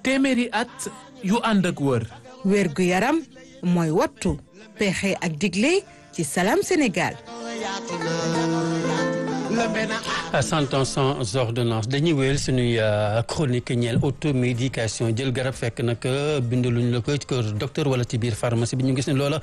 téeméeri at yu ànd ak wër wér gu yaram mooy wattu pexe ak digle ci Salam Sénégal cent ans sans ordonnance dañuy wéyal suñuy chronique ñeel automédication jël garab fekk nag bindaluñ la ko ci kër docteur wala ci biir pharmacie bi ñu gis ne loola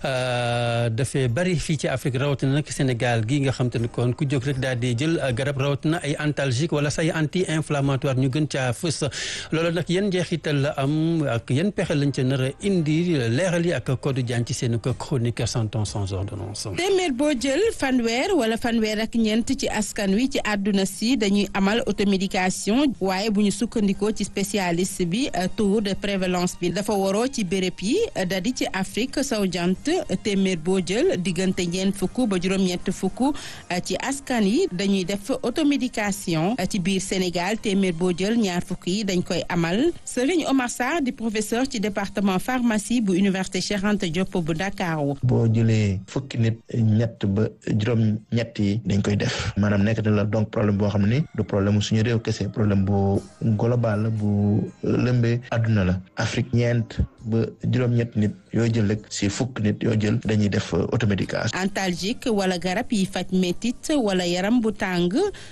dafay bari fii ci Afrique rawatina nag Sénégal gi nga xam te ne kon ku jóg rek daal di jël garab rawatina ay antalgique wala say anti inflammatoire ñu gën caa fës loola nag yan njeexital la am ak yan pexe lañ ca nar a indi leeral yi ak Codé Diagne ci seen chronique cent ans sans ordonnance. téeméer boo jël fanweer wala fanweer ak ñeent ci askan wi ci àdduna si dañuy amal automédication waaye bu ñu sukkandikoo ci spécialiste bi taux de prévalence bi dafa waroo ci béréb yi dadi ci Afrique sowu jant téeméer boo jël diggante ñeent fukk ba juróom-ñett fukk ci askan yi dañuy def automédication ci biir Sénégal téeméer boo jël ñaar fukk yi dañ koy amal Serigne Omar Sarr di professeur ci département pharmacie bu université Cheikh Anta Diop bu Dakar. boo jëlee fukki nit ñett ba juróom-ñett yi dañ koy def maanaam nekk na la donc problème boo xam ne du problème suñu réew kese problème bu global la bu lëmbee àdduna la Afrique ñeent ba juróom-ñett nit yoo jël rek si fukk nit yoo jël dañuy def automédication. antalgique wala garab yi faj métit wala yaram bu tàng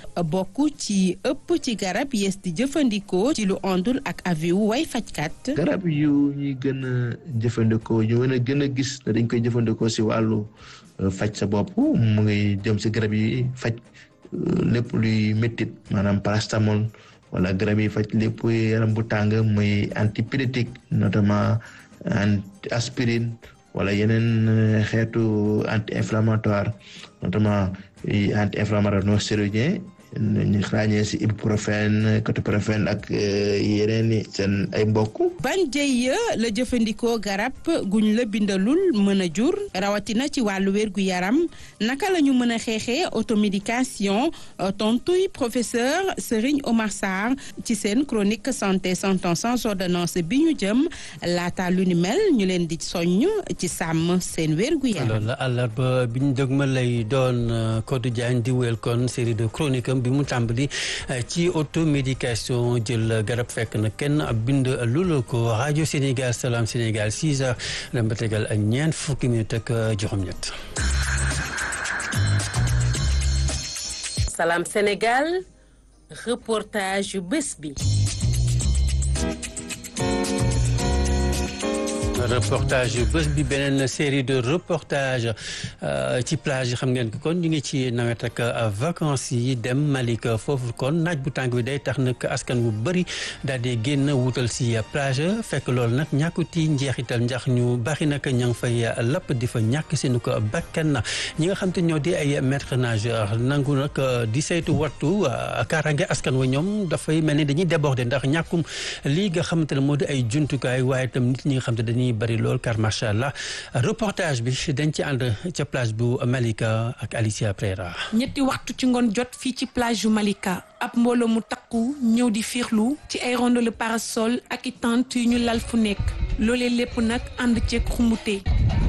bokk ci ëpp ci garab yees di jëfandikoo ci lu ondul ak avis wu way fajkat. garab yu ñuy gën a jëfandikoo ñu mën a gën a gis ne dañ koy jëfandikoo si wàllu faj sa bopp mu ngi jëm si garab yi faj. lépp luy méttit maanaam paracétamol wala garab yi faj lépp yaram bu tàng muy antipyrétique notamment anti aspirine wala yeneen xeetu anti inflammatoire notamment anti inflammatoire non stéroïdien ñu ràññee si ibuprofène ketoprofène ak yeneen i seen ay mbokk. ban jëy la jëfandikoo garab guñ la bindalul mën a jur rawatina ci wàllu wér gu yaram naka la ñu mën a xeexee automédication tontuy professeur Serigne Omar Sarr ci seen chronique santé cent ans sans ordonnance bi ñu jëm laata lu ni mel ñu leen di soññ ci sàmm seen wér gu yaram. loolu la àllarba bi ñu dëgmal lay doon Codé Diagne di wéyal kon série de chronique am bi mu tàmbali ci automédication jël garab fekk na kenn bind lula ko rajo Sénégal Salam Sénégal 6 heures dem ba tegal ñeent fukki minute ak juróom-ñett. Salam Sénégal reportage yu bés bi. reportage yu bés bi beneen série de reportage ci plage yi xam ngeen ko kon ñu ngi ci nawet ak vacances yi dem Malika foofu kon naaj bu tàng bi day tax nag askan bu bëri daal di génn wutal si plage fekk loolu nag ñàkkuti njeexital ndax ñu bari nag ña ngi fay lapp di fa ñàkk seen ko bakkan ñi nga xam te ñoo di ay maître nageur nangu nag di saytu wattu kaaraange askan wa ñoom dafay mel ni dañuy déborder ndax ñàkkum lii nga xamante ne moo di ay jumtukaay waaye itam nit ñi nga xam te dañuy bari lool car macha allah reportage bi dañ ci ànd ca plage bu Malika ak Alicia Prera. ñetti waxtu ci ngoon jot fii ci plage yu Malika ab mbooloo mu takku ñëw di fiixlu ci ay rondole parasol ak i tente yu ñu lal fu nekk loolee lépp nag ànd ceeg xumbute.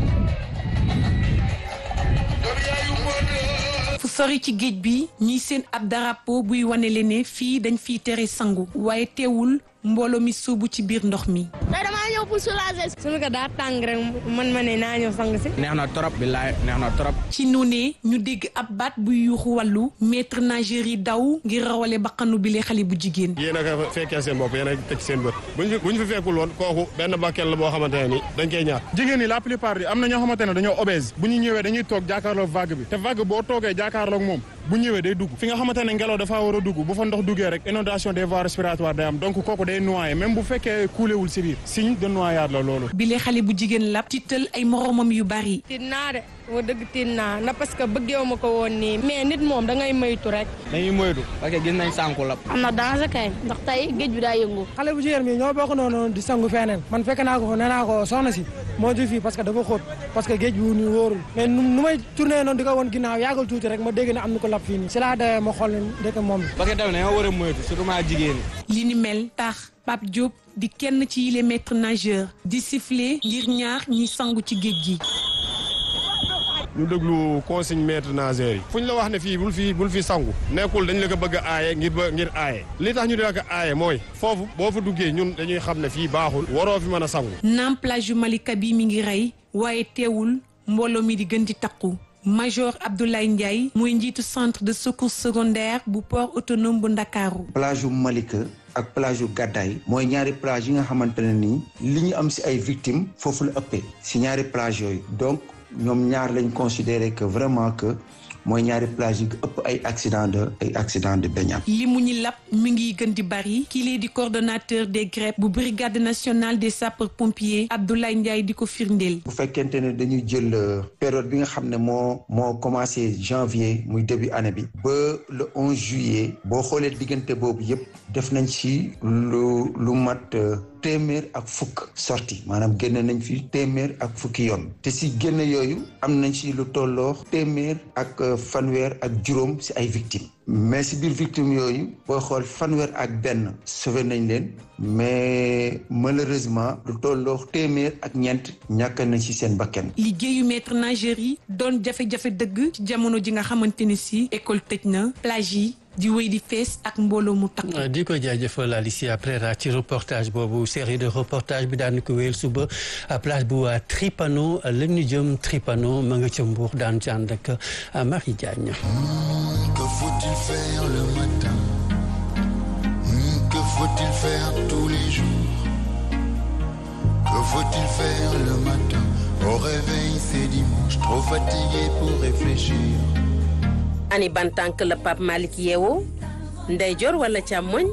fu sori ci géej bi ñiy seen ab drapeau buy wane leen ne fii dañ fiy tere sangu waaye teewul mbooloo mi suubu ci biir ndox mi. tey damaa ñëw pour soulager. suñu ko daa tàng rek man ma ne naa ñëw sang si. neex na trop billaay neex na trop. ci noonee ñu dégg ab baat buy yuuxu wàllu maître nageur yi daw ngir rawale baqanu bile xale bu jigéen. yéen a ko fekkee seen bopp yéen a teg seen bët buñ fi buñ fi fekkul woon kooku benn bakkel la boo xamante ne ni dañ koy ñaar. jigéen ñi la plupart yi am na ñoo xamante ne dañoo obèse bu ñu ñëwee dañuy toog jàkkaarloog vague bi te vague boo toogee jàkkaarloog moom bu ñëwee day dugg fi nga xamante ne ngelaw dafa war a dugg bu fa ndox duggee rek inondation des voies respiratoires day am donc kooku day noyé même bu fekkee kuulewul si biir signe de noyade la loolu. bile xale bu jigéen la tiital ay moromam yu bari. tiit naa de wa dëgg tiit naa na parce que bëggeewu ma ko woon nii mais nit moom da ngay moytu rek. dañuy moytu parce que gis nañ sànku la. am na danger kay ndax tey géej bi daa yëngu. xale bu jigéen mi ñoo bokk noonu di sangu feneen man fekk naa ko nee naa ko soxna si moo di fii parce que dafa xóot parce que géej bi ni wóorul mais nu may tourné noonu di ko woon ginnaaw yàggal tuuti rek ma dégg ne am na ko lab fii nii si laa dawee ma xool ne dëkk moom la. parce que tamit dañoo war a moytu surtout maa jigéen li ni mel tax Pape Diop di kenn ci yile maître nageur di siffler ngir ñaar ñi sangu ci géej gi. ñu déglu consigne maître nageur yi fu ñu la wax ne fii bul fi bul fi sangu nekkul dañ la ko bëgg a aaye ngir ba ngir aaye li tax ñu di la ko aaye mooy foofu boo fa duggee ñun dañuy xam ne fii baaxul waroo fi mën a sangu naam plage yu Malika bi mi ngi rey waaye teewul mbooloo mi di gën di takku Major Abdoulaye Ndiaye mooy njiitu centre de secours secondaire bu port autonome bu Ndakaaru plage yu Malika ak plage yu Gàddaay mooy ñaari plage yi nga xamante ne nii li ñu am si ay victimes foofu la ëppee si ñaari plage yooyu donc ñoom ñaar lañ considéré que vraiment que mooy ñaari plage yi ëpp ay accident de ay accident de baignade li mu ñi lap mi ngi gën di bari kii lee di coordonnateur des GREP bu brigade nationale des sapeurs pompiers Abdoulaye Ndiaye di ko firndeel. bu fekkente ne dañuy jël période bi nga xam ne moo moo commencé janvier muy début année bi ba le 11 juillet boo xoolee diggante boobu yëpp def nañ ci lu lu mat téeméer ak fukk sorti maanaam génne nañ fi téeméer ak fukki yoon te si génne yooyu am nañ ci lu tolloo téeméer ak fanweer ak juróom si ay victimes mais si biir victimes yooyu booy xool fanweer ak benn sauvé nañ leen mais malheureusement lu tolloo téeméer ak ñeent ñàkk nañ ci seen bakkan liggéeyu maître nageur yi doon jafe-jafe dëgg ci jamono ji nga xamante ni si école tëj na plage yi di wéy di fees ak mbooloo mu takk. di ko jaajëfal Alicia Prera ci reportage boobu série de reportage bi daan ko wéyal suba place bu Tripano la ñu jëm Tripano ma nga ca Mbour daan ci ànd ak Marie Diagne. Que faut-il faire le matin? Que faut-il faire tous les jours? Que faut-il faire le matin? Au réveil, c'est dimanche, trop fatigué pour réfléchir. ani ban tànk la Pape Malick yeewoo ndeyjoor wala càmmoñ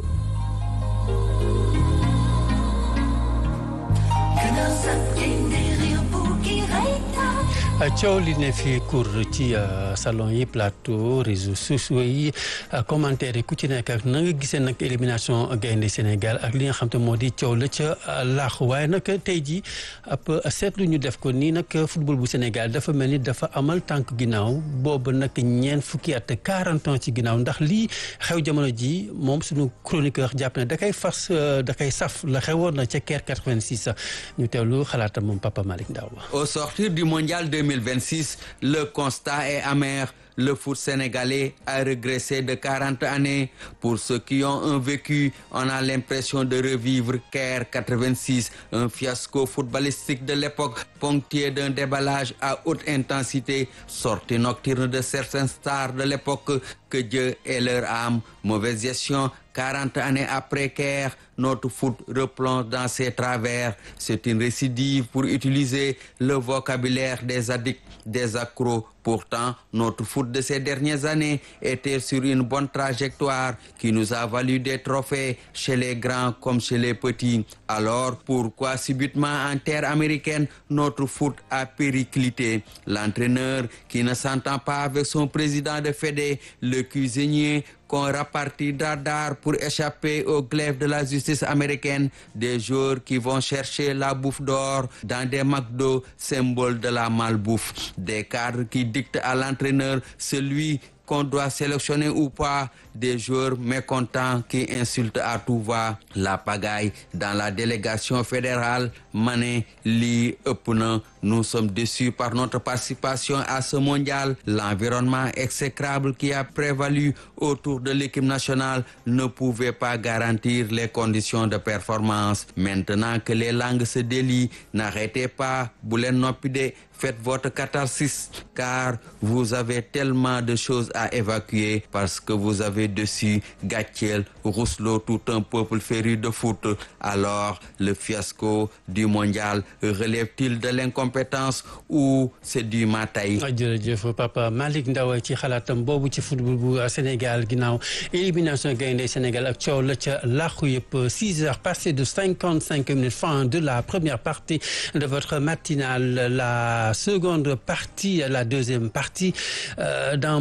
coow li ne fii cour ci salon yi plateau réseaux sociaux yi commentaire yi ku ci nekk ak na nga gisee nag élimination gaynde Sénégal ak li nga xam te moo di coow la ca laax waaye nag tey ji ab seetlu ñu def ko nii nag football bu Sénégal dafa mel ni dafa amal tànk ginnaaw boobu nag ñeent fukki at quarante ans ci ginnaaw ndax lii xew jamono ji moom suñu chroniqueur jàpp ne da koy fas da koy saf la xewoon na ca Caire 86 ñu teewlu xalaatam moom Papa Malick Ndaw Au sortir du mondial 2026, le constat est amer. Le foot sénégalais a régressé de 40 années. Pour ceux qui ont un vécu, on a l'impression de revivre Caire 86, un fiasco footballistique de l'époque ponctué d'un déballage à haute intensité, sortie nocturne de certaines stars de l'époque, que Dieu ait leur âme. Mauvaise gestion, 40 années après Caire, notre foot replonge dans ses travers. C'est une récidive pour utiliser le vocabulaire des addicts, des accros. Pourtant, notre foot de ces dernières années était sur une bonne trajectoire qui nous a valu des trophées chez les grands comme chez les petits. Alors, pourquoi subitement en terre américaine, notre foot a périclité? L'entraîneur qui ne s'entend pas avec son président de Fédé, le cuisinier qu'on rapartit d'ardard pour échapper au glaive de la justice américaine, des joueurs qui vont chercher la bouffe d'or dans des McDo, symbole de la malbouffe, des cadres qui dictent à l'entraîneur celui qu'on doit sélectionner ou pas, des joueurs mécontents qui insultent à tout va, la pagaille dans la délégation fédérale, Mané, Li, Epuna, nous sommes déçus par notre participation à ce mondial. L'environnement exécrable qui a prévalu autour de l'équipe nationale ne pouvait pas garantir les conditions de performance. Maintenant que les langues se délient, n'arrêtez pas, Boulen Nopide, faites votre catharsis, car vous avez tellement de choses à évacuer parce que vous avez dessus Gatiel, Rousselot, tout un peuple féru de foot. Alors, le fiasco du mondial relève-t-il de l'incompétence ou c'est du mataï? jërëjëf Papa Malick Ndaw ci xalaatam boobu ci football bu Sénégal ginnaaw élimination gaynde Sénégal ak coow la ca làqu yëpp 6 heures passées de 55 minutes fin de la première partie de votre matinale la seconde partie la deuxième partie euh, dans moins de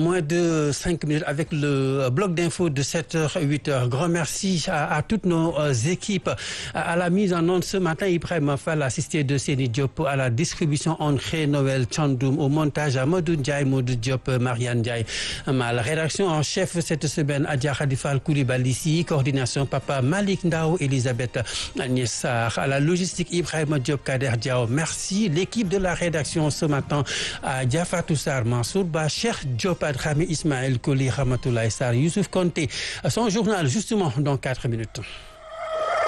de 5 minutes avec le bloc d'info de 7h, 8h. Grand merci à, à toutes nos euh, équipes. À, à la mise en onde ce matin, Ibrahim Fall, assisté de Séni Diop, à la distribution André Noël Chandoum, au montage Amadou Ndiaye, Modou Diop, Marianne Ndiaye. À la rédaction en chef cette semaine, Adia Khadifal Koulibaly, ici, coordination Papa Malik Ndao, Elisabeth Agnès Sarr. À la logistique, Ibrahim Diop, Kader Diao. Merci. L'équipe de la rédaction ce matin, à Diafa Toussar, Mansour Ba, Cheikh Diop, Adrami Ismaël Koli, Ramatoulaye Sarr, Youssouf Konté. Son journal, justement, dans 4 minutes.